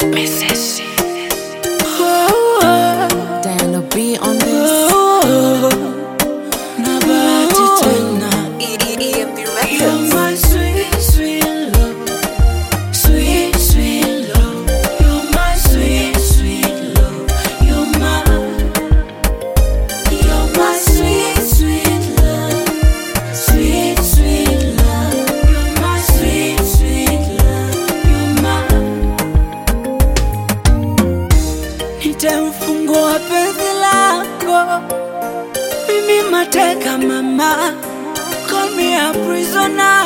Diana B on this. na bahati tena EMP You're my sweet, sweet love. Sweet, sweet love. You're my sweet, sweet love. You're my, you're my sweet, sweet love. Sweet, sweet love. You're my sweet, sweet love. You're my. Nitamfungua penzi lako, mimi mateka mama call me a prisoner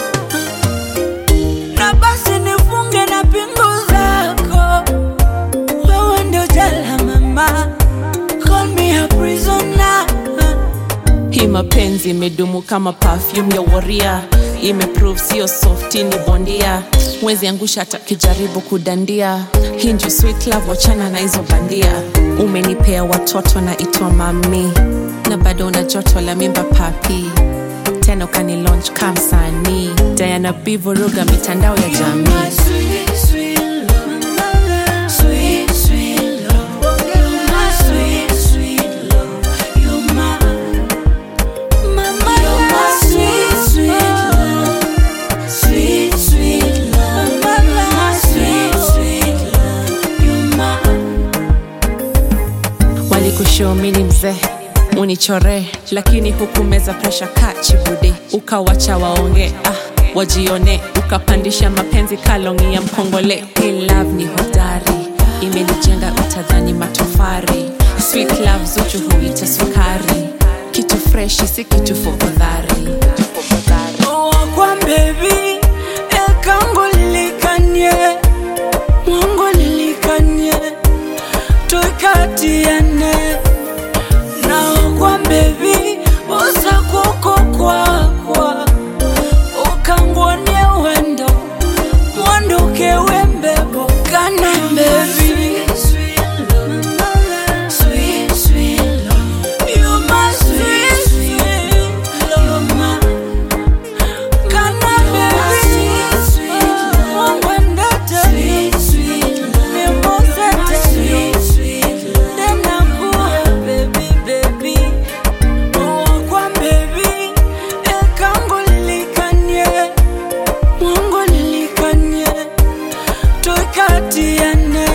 na basi nifunge na pingu zako wewe ndio jela mama call me a prisoner Hii mapenzi imedumu kama perfume ya waria, imeprove sio softi, ni bondia. Mwezi angusha hata kijaribu kudandia. Hii ndio sweet love, wachana na hizo bandia. Umenipea watoto na itwa mami, na bado una joto la mimba papi, tena ukani launch kamsanii. Diana B vuruga mitandao ya My jamii. sweet, sweet love. Sweet, sweet love. You're my sweet, sweet love. You're my, mama, you're my sweet, sweet love. Sweet, sweet love. You're my sweet, sweet love. You're my. walikushomini mzee unichore lakini hukumeza presha kachibude ukawacha waonge ah, wajione ukapandisha mapenzi kalongi ya mkongole Hii love ni hodari imenijenga utadhani matofari sweet love zuchu huita sukari kitu freshi si kitu fofodhari kwa baby ekango lilikanye mwango lilikanye tukatiane nao kwa baby usakuko kwakwa ukangwonie wendo mwanduke wembebo kana baby Sweet, sweet love. You're my sweet, sweet love. You're my Kana baby, wangwendete, nimosete, nenakuwa baby, baby. Wakwa baby, ekango lilikanye, mwango lilikanye, tukatiane